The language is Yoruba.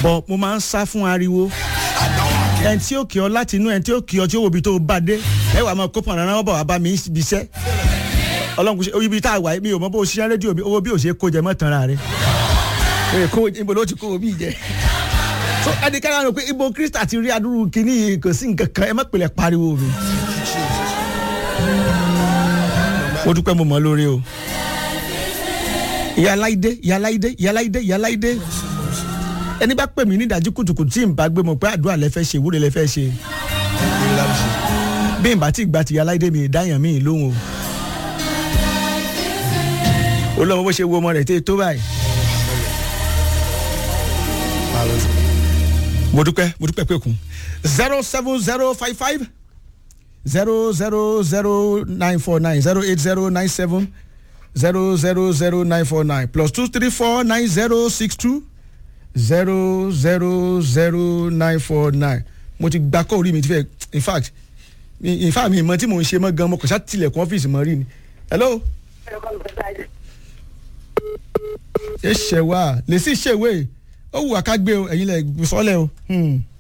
bọ̀ mo máa ń sá fún ariwo ẹni tí ó kí ọ láti inú ẹni tí ó kí ọ tí ó wo ibi tó bá dé ẹ wà máa kó pọ̀nrán náà bọ̀ wá bá mi ibi iṣẹ́ ọlọ́run kò ṣe ibi tá a wà mi ò mọ bó o ṣiṣẹ́ rédíò mi owó bí o ṣe kó jẹ mọ́ tanra rẹ ẹ kó ibo ló ti kó o bí jẹ so ẹnikẹ́ni àwọn pé ibo krista ti rí adúrú kínní yìí kò sí nǹkan kan ẹ má pèlè pariwo mi mo dúpẹ́ mo mọ̀ lórí o ìyá aláìdé ìyá aláìdé ìyá aláìdé ìyá aláìdé ẹni bá pè mí ní ìdájí kùtùkùtù tí n bá gbé mo pé àdúrà lẹ fẹ́ ṣe ìwúre lẹ fẹ́ ṣe bí n bá ti gba ti ìyá aláìdé mi ìdáyàn mi lóhùn o olówó bó ṣe wo ọmọ rẹ̀ tẹ́ tó báyìí mo dúpẹ́ mo dúpẹ́ pé kún zero seven zero five five zero zero zero nine four nine zero eight zero nine seven zero zero zero nine four nine plus two three four nine zero six two zero zero zero nine four nine mo ti gba kọ́ orí mi ti fẹ́ in fact in fact mi ìmọ̀ tí mò ń ṣe mọ́ gan mo kàn ṣá tilẹ̀kùn ọ́fíìsì mọ́ rí ni hello ẹ ṣẹ̀ wá lè sí ṣèwé ó wù wá ká gbé o ẹ̀yin lẹ̀ sọ́lẹ̀ o. Hmm.